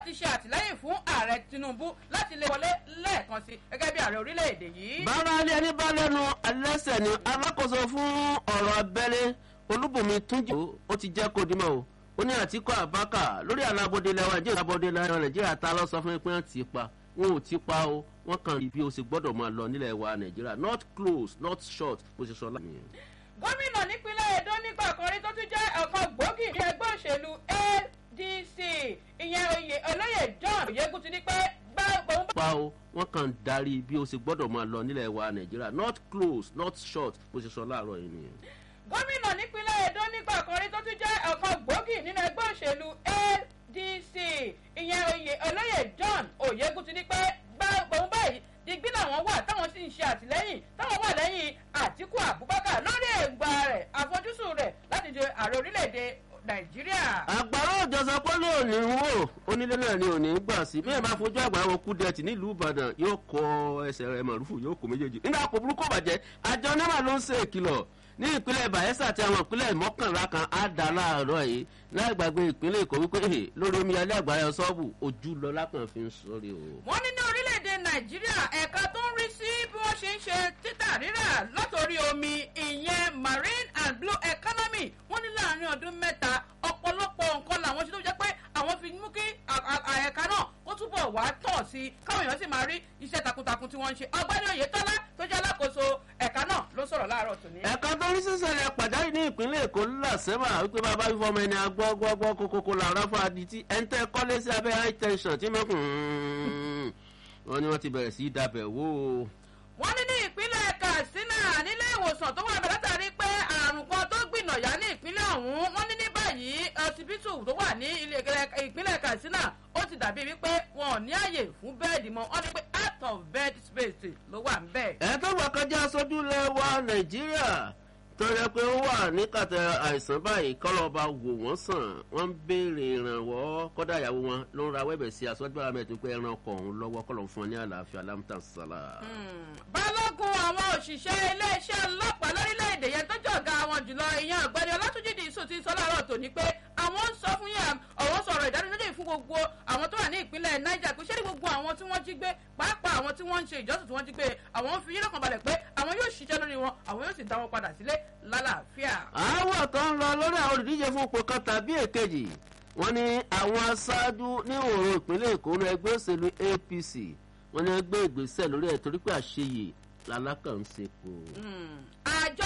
ti ṣe àtìlẹ́yìn fún ààrẹ tinubu láti lè wọlé lẹ́ẹ̀kan sí gẹ́gẹ́ bí ààrẹ orílẹ̀-èdè yìí. bára ilé ẹni bá lẹ́nu ẹlẹ́sẹ̀ ni alákòóso fún ọ̀rọ̀ abẹ́lé olúbùnmi túnjì ó ti jẹ́ kó dimọ̀ o ó ní àtìkọ́ àbákà lórí alábọ́dé lẹ́wọ̀n nàìjíríà alábọ́dé lẹ́wọ̀n nàìjíríà ta ló sọ fún mi pé wọ́n ti pa wọn ò ti pa o wọ́n kàn rí bí o ṣe gbọ́dọ̀ máa lọ nílẹ̀ wa nàìjíríà not close not short bó ṣe sọ láàmì. gómìnà nípínlẹ̀ edo nígbà kan rí tó tún jẹ́ ọ̀kan gbòógì ní ẹgbẹ́ òṣèlú adc ìyẹn oyè olóyè john oyegun ti ní pé gbá òun bá. pa o wọ́n kàn darí bí o ṣe gbọ́dọ̀ máa lọ nílẹ̀ wa nàìjíríà not close not short bó ṣe sọ láàárọ̀ yìí nìyẹn. gómìnà nípínlẹ̀ edo nígbà kan rí tó tún jẹ́ ọ̀kan gbòógì nínú ẹgbẹ́ òṣèlú adc ìyẹn oyè olóyè john oyegun ti ní pé gbá òun báyìí digbí làwọn wà táwọn sì ń ṣe àtìlẹ́yìn táwọn wà lẹ́yìn àtìkú abubakar lórí èròǹgbà rẹ̀ àfojúsùn rẹ̀ láti di ààrẹ orílẹ̀-èdè nàìjíríà. àgbàrá òjò sọ pé lóòní ń wò onílé náà ni òní ń gbà sí bí ẹ bá fojú àgbà wọn kú dẹtì nílùú ìbàdàn yóò kọ ẹsẹ rẹ màrúfù yóò kó méjèèjì nígbà kò burúkú bàjẹ́ àjọ náírà ló ń ṣe ìkìlọ̀ ní ìpínlẹ̀ bayelsa àti àwọn ìpínlẹ̀ mọ́kànlá kan á dá láàárọ̀ yìí láì gbàgbé ìpínlẹ̀ èkó wípé lórí omi alẹ́ àgbáyọ sọ́ọ̀bù ojú lọ lápẹ̀ fi ń sọrí o. wọ́n ní ní orílẹ̀-èdè nàìjíríà ẹ̀ka tó ń rí sí bí wọ́n ṣe ń ṣe títà rírà látòrí omi ìyẹn marine and blue economy wọ́n ní láàrin ọdún mẹ́ta ọ̀pọ̀lọpọ̀ nǹkan làwọn ṣe tó jẹ́ pé àwọn fi mú kí ẹ̀ka náà kó túbọ̀ wá tọ̀ sí i káwọn èèyàn sì máa rí iṣẹ́ takuntakun tí wọ́n ń ṣe ọgbẹ́ni oyetola tó jẹ́ alákòóso ẹ̀ka náà ló sọ̀rọ̀ láàárọ̀ tòní. ẹ̀ka tó rí sísẹ̀lẹ̀ pàjáwìrì ní ìpínlẹ̀ èkó làṣẹ́mà wípé bàbá fífọ́ ọmọ ẹni agbọ́gbọ́gbọ́ kókókó làárọ̀ fún adití ẹ̀ńtẹ́ kọ́lé sí abẹ́ high tension tí mẹ́kùn wọn ni wọ́n ti bẹ̀rẹ̀ sí í dabẹ̀ wó o. wọ́n ní ní ìpínlẹ̀ katsina nílé ìwòsàn tó wà bẹ̀ látàrí pé àrùn kan tó gbìnàyà ní ìpínlẹ̀ ọ̀hún wọ́n ní ní báyìí ọsibítù tó wà ní ìpínlẹ̀ katsina ó ti dàbí wípé wọn ò ní àyè fún bẹ́ẹ̀dì mọ́ wọ́n ní pé out of bed space ló wà ń bẹ̀. ẹ tó wà kọjá sójú lẹ́wà nàìjíríà tó yẹ pé ó wà ní kàtà àìsàn báyìí kọ́lọ́ba wò wọ́n sàn wọ́n ń béèrè ìrànwọ́ kọ́dà ìyàwó wọn ló ń ra wẹ́bẹ̀ sí aṣọ́jú àmì pé ẹran ọkọ̀ òun lọ́wọ́ kọ́lọ́ fún ọ ní àlàáfíà lámùtàn sálà. balógun àwọn òṣìṣẹ́ iléeṣẹ́ ọlọ́pàá lórílẹ̀‐èdè yẹn tó jọ̀gá àwọn jùlọ ìyẹn ọ̀gbẹ́ni ọlátúnjì dìísù ti sọ láàárọ̀ tòní pé àwọn ń sọ fún yàn ọ̀wọ́ sọ̀rọ̀ ìdánilójú fún gbogbo àwọn tó wà ní ìpínlẹ̀ niger pé ṣé ní gbogbo àwọn tí wọ́n jí gbé pàápàá àwọn tí wọ́n ń ṣe ìjọsìn tí wọ́n jí gbé àwọn ń fi yín lọ́kàn balẹ̀ pé àwọn yóò ṣiṣẹ́ lórí wọn àwọn yóò sì dá wọn padà sílé lálàáfíà. àwọ̀ tó ń lọ lórí àwọn olùdíje fún ipò kan tàbí èkejì wọ́n ní àwọn aṣáájú ní òòrùn ìpínlẹ̀ èkó ní ẹgbẹ́ òṣèlú apc wọ́n ní ẹgbẹ́ ìgbésẹ̀ lórí ẹ̀ torí pé àṣeyè lálákànṣepo. àjọ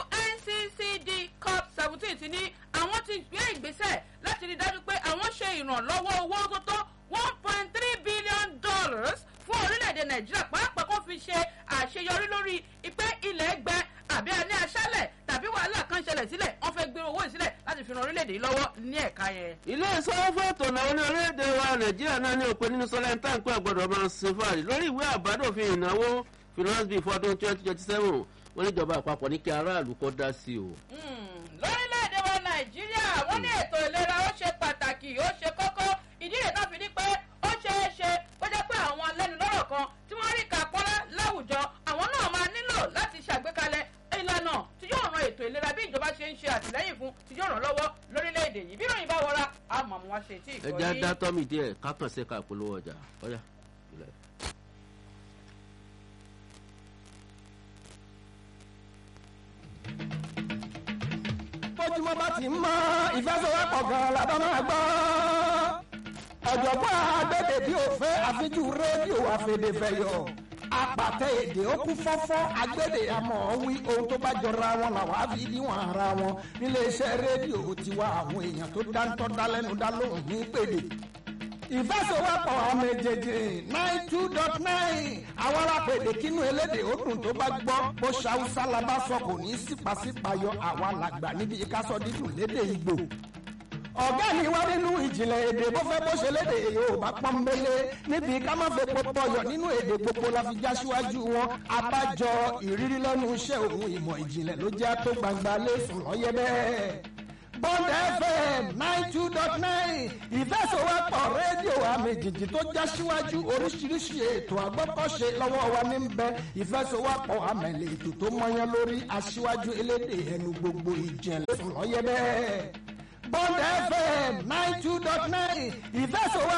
unccd cop seventeen ti ní àwọn ti gbé ìgbésẹ̀ láti rí i dájú pé àwọn ṣe ìrànlọ́wọ́ owó tó tó one point three billion dollars fún orílẹ̀-èdè nàìjíríà pàápàá kó fi ṣe àṣeyọrí lórí ìpè ilẹ̀ gbẹ àbí a ní aṣálẹ̀ tàbí wàhálà kan ṣẹlẹ̀ sílẹ̀ wọ́n fẹ́ gbé owó ìsílẹ̀ láti fi ran orílẹ̀-èdè yìí lọ́wọ́ ní ẹ̀ka yẹn. ilé ìsọwọ́ fún ètò ìnáwó ní orílẹ̀-èdè wa nàìjíríà náà ní òpin nínú sọlá ẹ̀ńtà ń pẹ́ gbọ́dọ̀ máa ṣe fàárì lórí ìwé àbádòfin ìnáwó finance bill fún ọdún twenty twenty seven wọ́n níjọba àpapọ̀ ní kí aráàlú kọ́ dá sí o. lórílẹ̀‐èdè wa nàìjíríà wọ́n ní ètò ìlera ó ṣe pàtàkì ó ṣe kókó ìdí rẹ̀ náà fi ní pé ó ṣeé ṣe kó jẹ́ pé àwọn alẹ́nulọ́rọ̀ kan tí wọ́n rí kàpọ́nlá láwùjọ àwọn náà máa nílò láti ṣàgbékalẹ̀ ìlànà tí yóò ran ètò ìlera bí ìjọba ṣe ń ṣe àtìlẹ́yìn fún tí yóò ràn lọ́wọ́ lórílẹ̀‐èdè yìí bí ìròyìn bá wọra àmọ́ àwọn aṣe tí ẹ jẹ́ dá tọ́mì díẹ̀ kákan ṣe ká polówó ọjà ọ̀yà ìlẹ̀. bójúmọ́ bá ti mọ́ ìfẹsọ̀wọ́pọ̀ gan-an la bá máa gbọ́. ọ̀jọ̀gbọ́n agbẹ́dẹ̀ bí o fẹ́ àfijú rédíò àfẹ̀dẹ̀fẹ̀yọ̀ apàtẹ èdè ó kú fọ́fọ́ agbẹ́dẹ̀ àmọ́ wí ohun tó bá jọra wọn làwọn á fi níwọ̀n ara wọn níléeṣẹ́ rédíò tiwa àwọn èèyàn tó dáńtọ́ dálẹ́nu dá lóhùn ní pèdè ìfẹsọ̀wọ́pọ̀ ọmọ èjèèjì nine two dot nine àwọn alápèdè kínú elédè ó dùn tó bá gbọ́ bó ṣàwùsá la bá sọ kò ní sípàsípàyọ àwa làgbà níbi ìkásọ dídùn lédè ìgbò ọ̀gá mi wá nínú ìjìnlẹ̀ èdè bó fẹ́ bó ṣe lédè yorùbá pọ́nbélé níbi ká má fẹ́ pọpọ yọ nínú èdè gbogbo la fi já síwájú wọn abájọ ìrírí lẹ́nu iṣẹ́ òun ìmọ̀ ìjìnlẹ̀ ló jẹ́ tó gbangba lẹ́sùn lọ́yẹ́ bẹ́ẹ̀. bond fm nine two dot nine ìfẹsọ̀wọ́pọ̀ rédíò àmì jìjì tó já síwájú oríṣiríṣi ètò àgbọ́kọ̀ṣe lọ́wọ́ wa ní bẹ ìfẹsọ̀wọ́pọ̀ àmẹ̀lẹ̀ ètò tó mọyán lórí aṣíwájú elédè ẹnu gbogbo ìjẹ̀lẹ̀ lọ́yẹ́ bẹ́ẹ̀. bond fm nine two dot nine ìfẹsọ̀wọ́pọ̀.